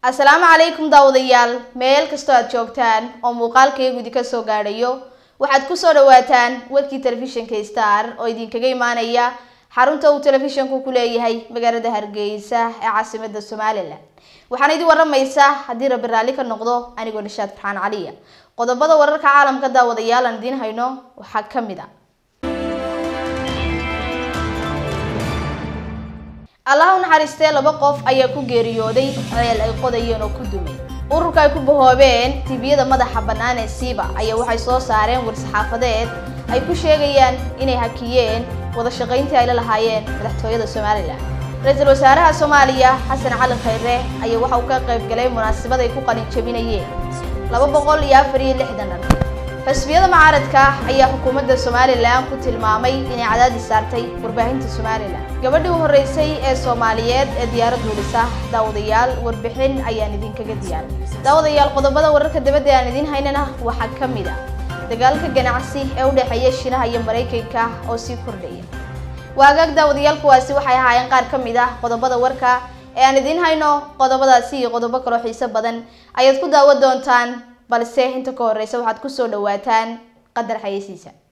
asalaamu calaykum daawadayaal meel kastoo aad joogtaan oo muuqaalkaiyo gudi ka soo gaadhayo waxaad kusoo dhawaataan warkii telefishinka star oo idinkaga imaanaya xarunta uu telefishanku ku leeyahay magaalada hargeysa ee caasimada somalilan waxaana idin waramaysa haddii rabbi raalli ka noqdo anigoo nishaad farxaan caliya qodobada wararka caalamka daawadayaal aan idiin hayno waxaa ka mid a allaha u naxariistee laba qof ayaa ku geeriyooday ceel ay qodayeen oo ku dumay ururka ay ku bahoobeen tibiyada madaxa bannaan ee siiba ayaa waxay soo saareen war-saxaafadeed ay ku sheegayaan inay hakiyeen wada shaqayntii ay la lahaayeen madaxtooyada somalilan ra-iisul wasaaraha soomaaliya xasan cali khayre ayaa waxa uu ka qayb galay munaasabad ay ku qalin jabinayeen laba boqol iyo afar iyo lixdan dhan xusbiyada mucaaradka ayaa xukuumadda somalilan ku tilmaamay inay cadaadis saartay warbaahinta somalilan gabadhii u horreysay ee soomaaliyeed ee diyaarad duulisa daawadayaal warbixin ayaan idinkaga diyaar daawadayaal qodobada wararka dabadda aan idiin haynana waxaa ka mid a dagaalka ganacsi ee u dhexeeya shiinaha iyo maraykanka oo sii kordhaya waagaag daawadayaal kuwaasi waxay ahaayeen qaar ka mid ah qodobada warka ee aan idiin hayno qodobadaasi iyo qodobo kaloo xiiso badan ayaad ku daawan doontaan balse inta ka horreysa waxaad kusoo dhawaataan qadar xayeysiisa